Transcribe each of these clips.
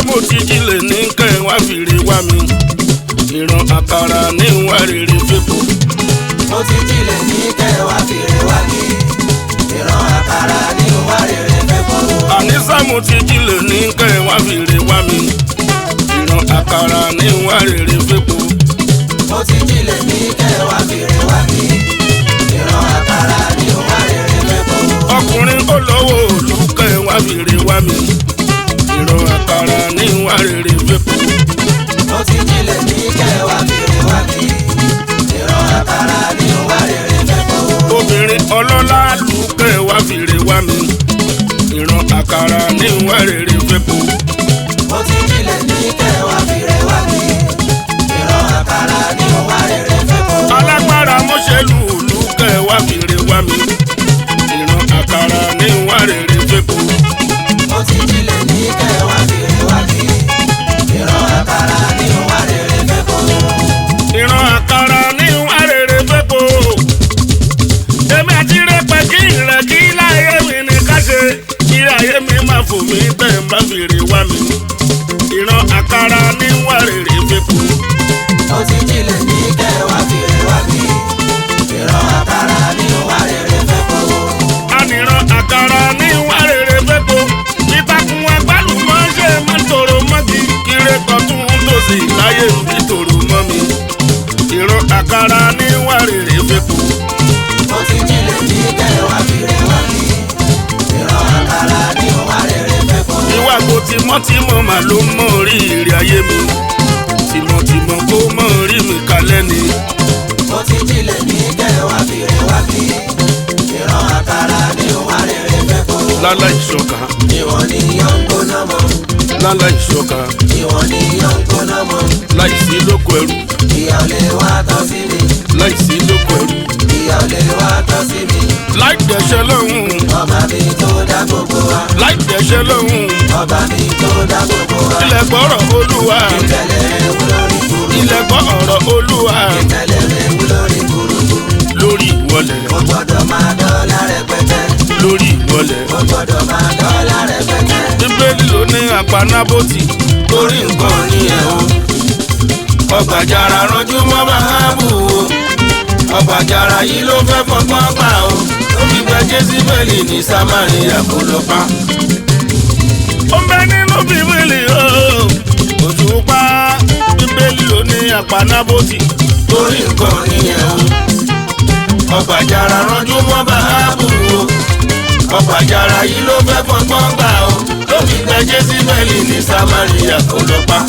mo ti jílẹ̀ ní kẹ́ wá fìrè wá mi ìran àkàrà ní wá rere fẹ́pọ̀. mo ti jílẹ̀ ní kẹwàá fìrè wá mi ìran àkàrà ní wá rere fẹ́ kọ́. àníṣà mo ti jílẹ̀ ní kẹ́ wá fìrè wá mi ìran àkàrà ní wá rere fẹ́pọ̀. mo ti jílẹ̀ ní kẹwàá fìrè wá mi ìran àkàrà ní wá rere fẹ́ kọ́. ọkùnrin ó lọ́wọ́ òòlù kẹ́ wá fìrè wá mi ìran àkàrà ní wá rere fẹ́pọ̀. mo ti jílẹ̀ ní kẹwàá fìrè wá mi ìran àkàrà ní wá rere fẹ́ kọ́. obìnrin ọlọ́lá lù kẹ́ wá fìrè wá mi ìran àkàrà ní wá rere fẹ́pọ̀. mo ti jílẹ̀ ní kẹwàá fìrè wá mi ìran àkàrà ní wá rere fẹ́ kọ́. alágbára mọ́ṣẹ́lú òòlù kẹ́ wá fìrè wá mi ìran àkàrà ní wá rere fẹ́pọ̀. mo ti jílẹ̀ ní kẹwàá fìrè wá mi ìran àkàrà ní wá rere fẹ́ kọ́. ìran àkàrà ní wàrèrè fẹ́pọ̀. èmi àti rẹpẹ kí ìrẹ kí láyé mi ní ká ṣe kí ayé mi máa fò mí tẹ̀ ń bá fèrè wá mi. ìran àkàrà ní wàrèrè fẹ́pọ̀. mo ti jílẹ̀ ní kẹwàá fìrè wá mi ìran àkàrà ní wá rere fẹ́ kọ́. ànìran àkàrà ní wàrèrè fẹ́pọ̀. ìtàkùn agbálùmọ̀ ṣe máa ń tòrò mọ́gi kiri tọ́tún tòsì láyé mi tòrò mọ́ mi. ìran àkàrà ní wàrèrè fẹ́pọ̀. mo ti jílẹ̀ ní kẹwàá fìrè wá mi ìran àkàrà ní wá rere fẹ́ kọ́. ìwàgbọ́ tìmọ́tìmọ́ mà ló mọ orí ìrì ayé mi tìmọ̀tìmọ̀ kó mọ orí mi kalẹ̀ ni mo ti jílẹ̀ ní kẹwàá fìrè wá mi ìran àkàrà ní wá rere fẹ́ kọ́. lálá ìṣọ̀ka ìwọ̀n ni yọ̀ ń gbóná mọ́ lálá ìṣọ̀ka ìwọ̀n ni yọ̀ ń gbóná mọ́ láìsí lóko ẹrú ìyá ò lè wá tọ́ sí mi láìsí lóko ẹrú ìyá ò lè wá tọ́ sí mi láì dẹ̀ṣẹ̀ lọ́hùn ọba mi tó dá gbogbo wa láì dẹ̀ṣẹ̀ lọ́hùn ọba mi tó dá gbogbo wa ilẹ̀ gbọ́rọ̀ olúwa ìtẹ̀lẹ̀ ewu lórí kúrú ilẹ̀ gbọ́rọ̀ olúwa ìtẹ̀lẹ̀ ewu lórí kúrú lórí ìwọlẹ̀ ó gbọ́dọ̀ máa dọ́là rẹpẹtẹ lórí ìwọlẹ̀ ó gbọ́dọ̀ máa dọ́là rẹpẹtẹ bíbélì ló ní àpanábòtì torí nǹkan nìyẹn o ọgbàjàrà rọjú mọ́ bàbá o ọgbàjàrà yìí ló fẹ́ fọgbọ́n gbà o ó fi gba jésìbẹ́lì ní samaria kó lọ pa. ó ń bẹ nínú bíbélì o òṣùpá bíbélì ló ní àpanábòtì torí nǹkan nìyẹn o ọgbàjàrà rọjú mọ́ bàbá o ọgbàjàrà yìí ló fẹ́ fọgbọ́n gbà o ó fi gba jésìbẹ́lì ní samaria kó lọ pa.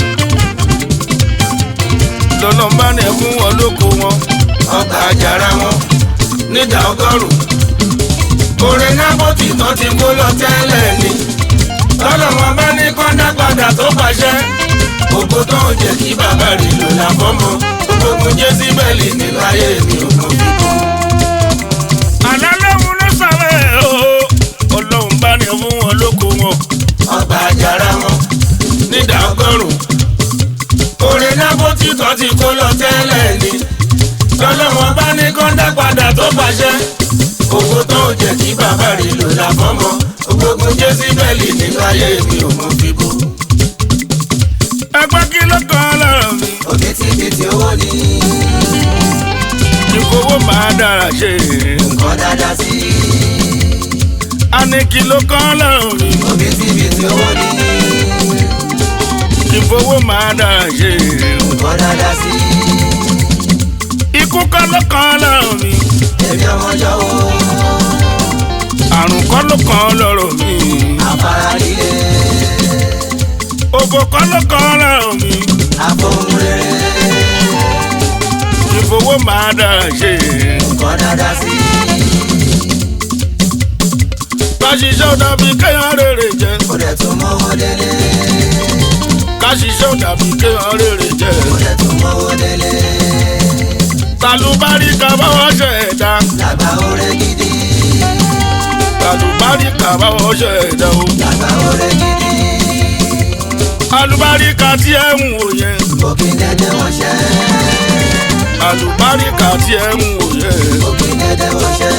lọ́nà bá ní ẹ fún wọn lóko wọn ọgbà àjàrà wọn nídà ọgọ́rùn. oore nábọ́tì tán ti kó lọ tẹ́lẹ̀ ni. tọ́lọ̀ wọn bá ní kọ́ńdà padà tó pàṣẹ. ògbó tó ń jẹ́ kí bàbá rí lò láfọ́mọ́. gbogbo jésìbẹ́lì nínú ayé mi ò mọ̀ fi kú. àlálẹ́hùn ló sàrẹ̀ o ọlọ́run bá ní ẹ fún wọn lóko wọn ọgbà àjàrà wọn nídà ọgọ́rùn. oore nábọ́tì tán ti kó lọ tẹ́lẹ̀ ni. tọ́lọ̀ wọn bá ní kọ́ńdà padà tó pàṣẹ. owó tó ń jẹ́ kí bàbá rí lò láfọ́mọ́. gbogbo jésìbẹ́lì nínú ayé mi ò mọ̀ fi kú. ẹgbẹ́ kí ló kàn lọ́rọ̀ mi òbítíbitì owó ni ìkówó máa dára ṣe nǹkan dáadáa sí i. a ní kí ló kàn lọ́rọ̀ mi òbítíbitì owó ni ìfowó máa dára ṣe nǹkan dáadáa sí i. ikú kọ́ ló kàn lọ́rọ̀ mi èmi ọmọjọ́ wo àrùn kọ́ ló kàn lọ́rọ̀ mi afárá líle òbò kọ́ ló kàn lọ́rọ̀ mi àfohùn rere ìfowó máa dára ṣe nǹkan dáadáa sí i. ká ṣiṣẹ́ ò dàbí kéèyàn rèrè jẹ ó dẹ̀ tún mọ́wọ́ délé ká ṣiṣẹ́ ò dàbí kéèyàn rèrè jẹ ó dẹ̀ tún mọ́wọ́ délé tàlùbárí ká báwọ̀ ṣe ẹ̀dá làgbà oore gidi tàlùbárí ká báwọ̀ ṣe ẹ̀dá o làgbà oore gidi alùbáríkà tí ẹ ń wò yẹn òkè dẹ́dẹ́ wọ́n ṣẹ́ alùbáríkà tí ẹ ń wò yẹn òkè dẹ́dẹ́ wọ́n ṣẹ́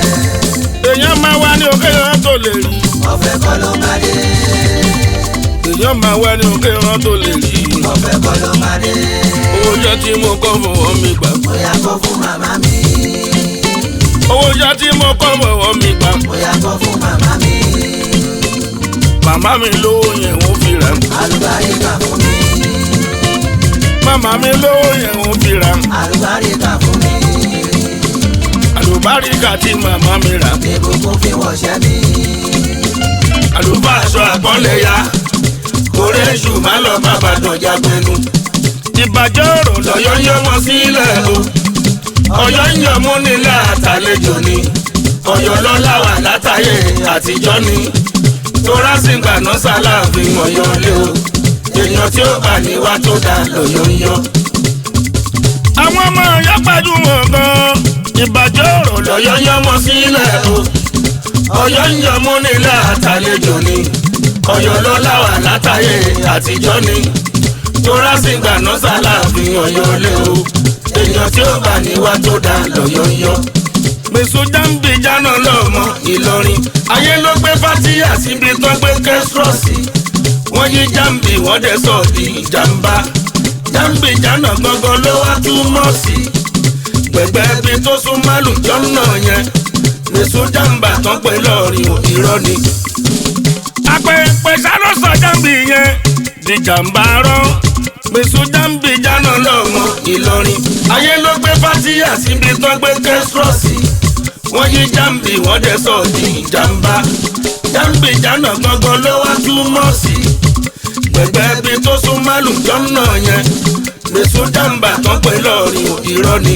èèyàn máa wá ní òkè yẹn tó lè rí ọ̀fẹ́ kọ́ ló máa dé èèyàn máa wá ní òkè rán tó lè rí i. ọ̀fẹ́ kọ́ ló máa dé. owó jẹ́ tí mo kọ́ fọwọ́ mi gbà. bóyá kọ́ fún màmá mi. owó jẹ́ tí mo kọ́ fọwọ́ mi gbà. bóyá kọ́ fún màmá mi. màmá mi lówó yẹn ń fi rà. àlùbáríkà fún mi. màmá mi lówó yẹn ń fi rà. àlùbáríkà fún mi. àlùbáríkà tí màmá mi rà. ìbùkún fi wọ̀ṣẹ́ mi. àlùbáṣọ àpọ́nlé ya. orí èṣù má lọ bá bàdàn jágbénu. ìbàjẹ́ ọ̀rọ̀ lọ́yọ́ yọ wọn sílẹ̀ o. ọ̀yọ́ ń yọ mú nílẹ̀ àtàlejò ni. ọ̀yọ́ lọ́la wà látàyè àtijọ́ ni. tóra sì gbà náà sálàfin ọ̀yọ́ lé o. èèyàn tí ó bá ní wá tó dá lọ́yọ́ ń yọ. àwọn ọmọ ọ̀yọ́ gbajúmọ̀ gan-an. ìbàjẹ́ ọ̀rọ̀ lọ́yọ́ yọ wọn sílẹ̀ o. ọ̀yọ́ ń yọ mú nílẹ̀ àtàlejò ni. ọ̀yọ́ lọ́la wà látàyè àtijọ́ ni. tóra sì gbà náà sálàfin ọ̀yọ́ lé o. èèyàn tí ó bá ní wá tó dá lọ́yọ́ ń yọ gbèsò jáǹbì jáná lọ́mọ ìlọrin ayé ló gbé fátíyà síbi tó gbé kẹ́sírọ́ọ̀sì wọ́n yí jáǹbì wọ́n dẹ̀ sọ di ìjàmbá jáǹbì jáná gangan ló wá túmọ̀ sí gbẹ̀gbẹ́ bí tó sún málùjọ́ náà yẹn gbèsò jàǹbà tán pé lọ́ọ̀rìn irọ́ ni. àpẹẹpẹ sálọ sọ jáǹbì yẹn di jàǹbá rán gbèsò jáǹbì jáná lọ́mọ ìlọrin ayé ló gbé fátíyà síbi tó gbé kẹ́sírọ́ọ̀sì wọ́n yí jáǹbì wọ́n dẹ̀ sọ di ìjàmbá jáǹbì jánà gangan ló wá túmọ̀ sí gbẹ̀gbẹ́ bí tó sún málùjọ́ náà yẹn gbèsò jàǹbá tán pé lọ́ọ̀rìn irọ́ ni.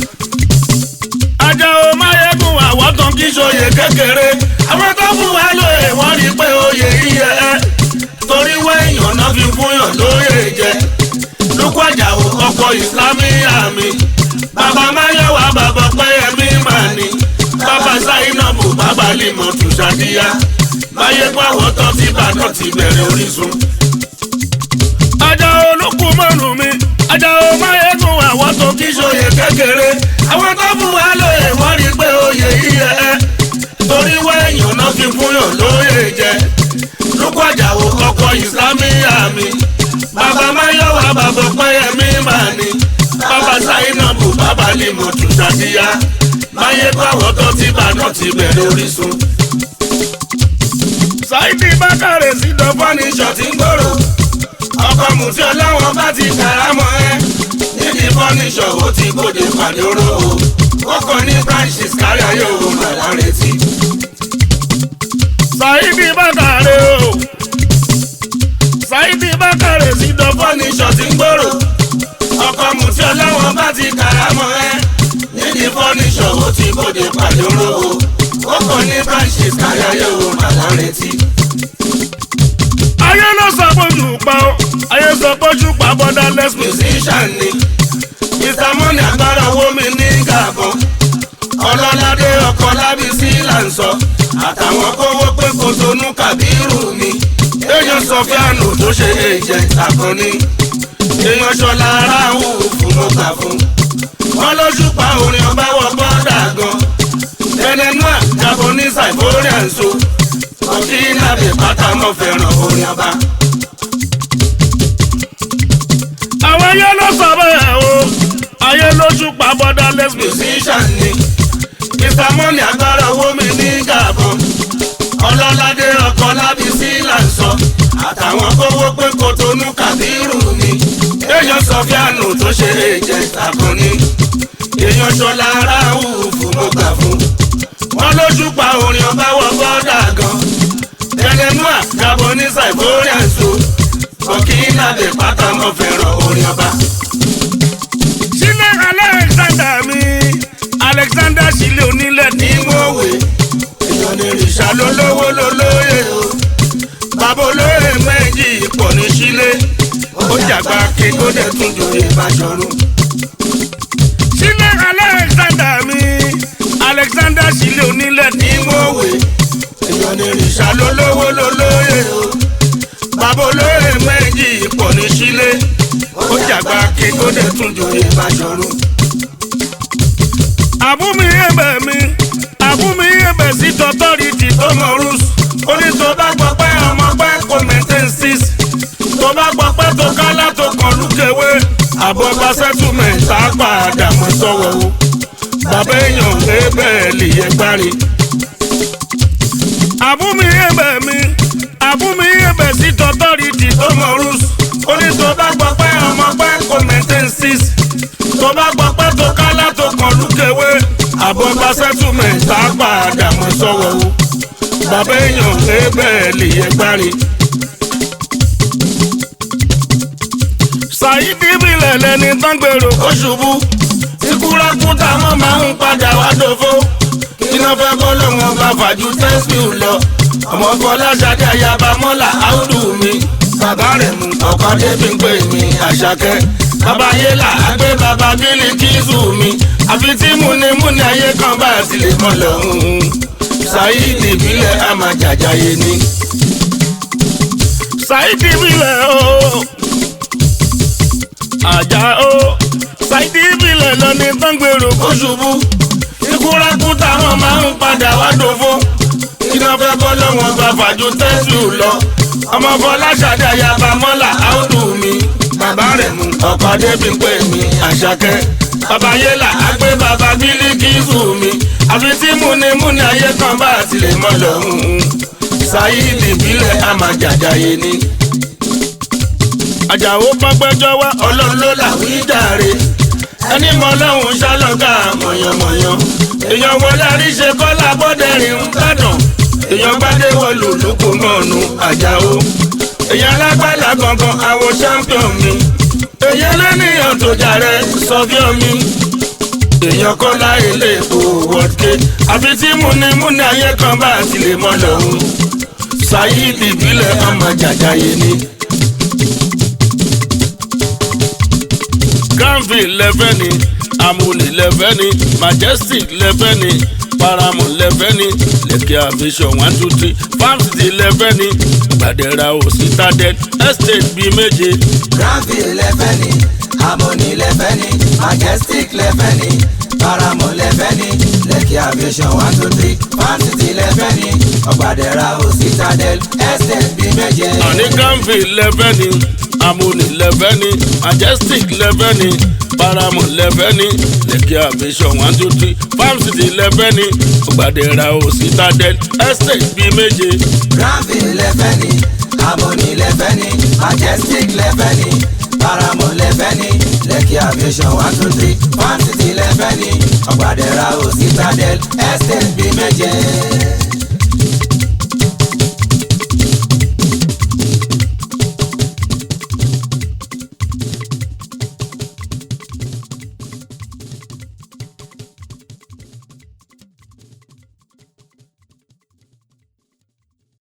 ajá o máyégún àwọn tán kí sóye kékeré àwọn tó fún wa lóye wọ́n rí pé oyè yíyẹ ẹ́ torí wẹ́yàn náà fi fún yàn lóye jẹ lukú àjàwò ọkọ̀ ìsìlámì àmì bàbá máyọ̀wá bàbá pẹ́yẹmí màní bàbá sáyínàbù bàbá lìmọ̀ tùṣàdíyá máyégún àwọn tó ti bàdàn ti bẹ̀rẹ̀ orísun. ajá olókù mọ́rùn mi ajá o máyégún àwọn tó kí sóye kékeré àwọn tó fún wa lóye wọ́n rí pé oyè yíyẹ ẹ́ torí wẹ́yàn náà fi fún yàn lóye jẹ lukú àjàwò ọkọ̀ ìsìlámì àmì bàbá máyọ̀wá bàbá pẹ́yẹmí màní bàbá sáyínàbù bàbá lìmọ̀ tùṣàdíyá máyégún àwọn tó ti bàdàn ti bẹ̀rẹ̀ orísun. Saidi Bákàrẹ̀ sí dọ́gbọ́n ní ṣọ̀tí ń gbòòrò. Ọkọ̀ mùtí ọlọ́wọ́n bá ti kàrámọ́ ẹ́. Níbi fọ́níṣọ̀ ó ti gbòde pàdé oró o. Kókó ní branches kárí ayé òun màlá retí. Saidi Bákàrẹ̀ o. Saidi Bákàrẹ̀ sí dọ́gbọ́n ní ṣọ̀tí ń gbòòrò. Ọkọ̀ mùtí ọlọ́wọ́n bá ti kàrámọ́ ẹ́. Níbi fọ́níṣọ̀ ó ti gbòde pàdé oró o. Kókó ní branches kárí ayé òun màlá retí ayé ló sọ bójú pa ó ayé sọ bójú pa borderless musician ni mr money agbára owó mi ní gàbọn ọlọ́ládé ọkọ̀ lábísí là ń sọ àtàwọn kówó pé kò tonú kàbírù mi èèyàn sọfíànù tó ṣe èjẹ àkànní èèyàn ṣọlá aráàlú fún mo gbà fún wọn lójú pa orin ọba wọ bọ́dà gan ẹnẹnúà japanese iborian so ọtí lábẹ́ pátá mọ́ fẹ́ràn orin ọba. àwọn ayé ló sọ bẹ́ẹ̀ o ayé lójú pa borderless musician ni mr money agbára owó mi ní gàbọn ọlọ́ládé ọkọ̀ lábísí là ń sọ àtàwọn kówó pé kòtónú kàbírù ni èèyàn sọfíànù tó ṣe èjẹ àkànní èèyàn ṣọlá aráàlú fún mo gbà fún wọn lójú pa orin ọba wọ bọ́dà gan ẹlẹ́nuà gabonisa ìbóríà so burkina lè pátá mọ́ fẹ́ràn orin ọba. sílẹ̀ alexander mi alexander sílẹ̀ onílẹ̀ ní mọ̀wé èèyàn lè rìṣà lólówó lólóyè o bàbá olóyè méjì pọ̀ ní sílẹ̀ ó jàgbá kí kó dẹ̀ tún jòyè bàjọ́rùn. sílẹ̀ alexander mi alexander sílẹ̀ onílẹ̀ ní mọ̀wé èèyàn lè rìṣà lólówó lólóyè o bàbá olóyè méjì pọ̀ ní sílé ó jàgbá kí kó dẹ̀ tún jòyè bàjọ́rùn. àbúmi ẹ̀bẹ̀ mi àbúmi ẹ̀bẹ̀ sí tọ́tọ́rìtì tó mọ rúùsù ó ní tó bá gbọ́ pé ọmọ pẹ́ kò maintain six àbọ̀bá settlement á padà mọ́ sọ́wọ́ o bàbá èèyàn pé bẹ́ẹ̀ lè yẹ gbárí. àbúmi ẹ̀bẹ̀ mi àbúmi ẹ̀bẹ̀ sí tọ́tọ́rìtì tó mọ rúùsù ó ní tó bá gbọ́ pé ọmọ pé kò maintain six tó bá gbọ́ pé tó kálá tó kàn lúkèwé àbọ̀bá settlement á padà mọ́ sọ́wọ́ o bàbá èèyàn pé bẹ́ẹ̀ lè yẹ gbárí. Saidi bilẹ̀ lẹni tán gbèrò kó ṣubú tí kúrákú táwọn máa ń padà wá dòfó iná fẹ́ bọ́ lọ́wọ́n bá fàájú tẹ́síù lọ ọmọ fọláṣadé ayaba mọ́là áùdù mi bàbá rẹ̀ mú ọkọ débi ń pè mí àṣàkẹ́ bàbá yélà àgbẹ̀ bàbá bílí kíṣù mi àfi tí múnimúni ayé kan bá ti lè mọ́ lọ́hùn-ún Saidi bilẹ̀ àmàjàjáyé ni. Saidi bilẹ̀ ooo àjà ó ṣáìdì ìbílẹ̀ lọ ní gbàngbèrò kó ṣubú ikúrakú táwọn máa ń padà wá dòfó iná fẹ́ bọ́ lọ́wọ́n bá fàájú tẹ́síù lọ ọmọ fọláṣadé ayaba mọ́là áùdù mi bàbá rẹ̀ mú ọkọ̀ débi pé mi àṣàkẹ́ bàbá yélà àgbẹ̀ bàbá bílíkìsù mi àfi tí múnimúni ayé kan bá tilẹ̀ mọ́ lọ́hùn-ún Saidi ìbílẹ̀ àmàjàjáyé ni àjàó pọ́pẹ́jọ́ wá ọlọ́run ló làwí jàre ẹni mọ ọlọ́run ṣálọ́gà mọ̀yànmọ̀yàn èèyàn wọlé àríṣe kọ́lá bọ́dẹ̀rìn ń gbàdàn èèyàn gbádé wọlù lóko mọ́ọ̀nù àjàó èèyàn lágbàlá gangan àwọn champion mi èèyàn lẹ́nìyàn tó jàre sọ́fíọ́ mi èèyàn kọ́lá ilé èkó wọ́dké àfi tí múnimúni ayé kan bá tilẹ̀ mọ́ lọ́hùn Saidi ìbílẹ̀ ọmọ jàjáyé ni. Granville lẹ́fẹ́ ni Amúni lẹ́fẹ́ ni Majestic lẹ́fẹ́ ni Paramount lẹ́fẹ́ ni Lekki Aviation one two three Farm City lẹ́fẹ́ ni Gbàdẹ́ra ò Citadel Estate bíi méje. Granville lẹ́fẹ́ ni Harmony lẹ́fẹ́ ni Majestic lẹ́fẹ́ ni Paramount lẹ́fẹ́ ni Lekki Aviation one two three Farm City lẹ́fẹ́ ni Ọ̀gbàdẹ́ra ò Citadel Estate bíi méje. Àní Granville lẹ́fẹ́ ni Amúni lẹ́fẹ́ ni Majestic lẹ́fẹ́ ni Paramount lẹ́fẹ́ ni Lekki Aviation one two three Farm City lẹ́fẹ́ ni Gbàdẹ́ra ò Citadel Estate bíi méje. Granville lẹ́fẹ́ ni Harmony lẹ́fẹ́ ni Majestic lẹ́fẹ́ ni Paramount lẹ́fẹ́ ni Lekki Aviation one two three Farm City lẹ́fẹ́ ni Ọ̀gbàdẹ́ra ò Citadel Estate bíi méje.